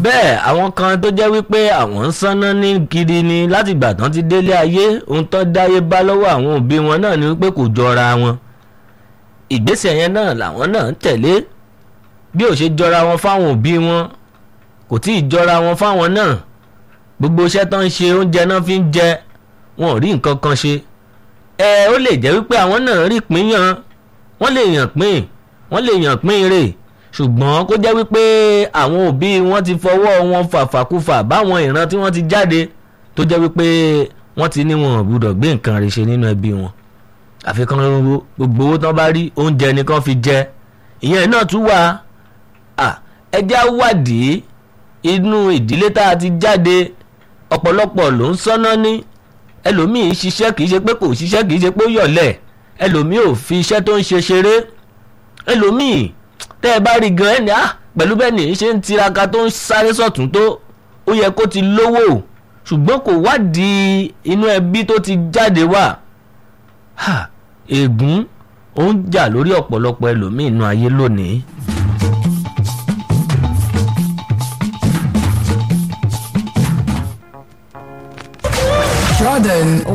bẹ́ẹ̀ àwọn kan tó jẹ́ wípé àwọn ń sanná ní kiri ni láti ìgbà tán ti délé ayé ohun tán dáyé bá lọ́wọ́ àwọn òbí wọn náà ni wípé kò jọra wọn ìgbésẹ̀ yẹn náà làwọn náà ń tẹ̀lé bí ò ṣe jọra wọn fáwọn òbí wọn kò tí ì jọra wọn fáwọn náà gbogbo iṣẹ́ tán ń ṣe oúnjẹ náà fi ń jẹ wọn ò rí nǹkan kan ṣe ẹ ó lè jẹ́ wípé àwọn náà rí pín yan wọ́n lè yàn pín wọ́n lè yàn pín rè ṣùgbọ́n kó jẹ́ wípé àwọn òbí wọn ti fọwọ́ wọn fàfàkùfà báwọn ìran tí wọ́n ti jáde tó jẹ́ wípé wọ́n ti ní wọn ò gbúdọ̀ gbé nǹkan rẹ̀ ṣe nínú ẹbí wọn àfikún gbogbo owó tán bá rí oúnjẹ nìkan fi jẹ ìyẹn náà tún wà ẹjẹ́ wádìí inú ìdílé tá a ti jáde ọ̀pọ̀lọpọ̀ ló ń sọ́nà ní ẹlòmíì ṣiṣẹ́ kìí ṣe pé kò ṣiṣẹ́ kìí ṣe pé ó yọ̀lẹ̀ ẹlòmíì ò fi iṣẹ́ tó ń ṣe ṣeré ẹlòmíì tẹ́ ẹ bá rí gan ẹni á pẹ̀lú bẹ́ẹ̀ ni ṣe ń tiraka tó ń sáré sọ̀tún tó ó yẹ kó ti lówó ṣùgbọ́n kò wádìí inú ẹbí tó ti jáde wá ègún ó ń jà lórí ọ̀pọ̀lọpọ̀ ẹlòmíì inú ayé lónìí. Jordan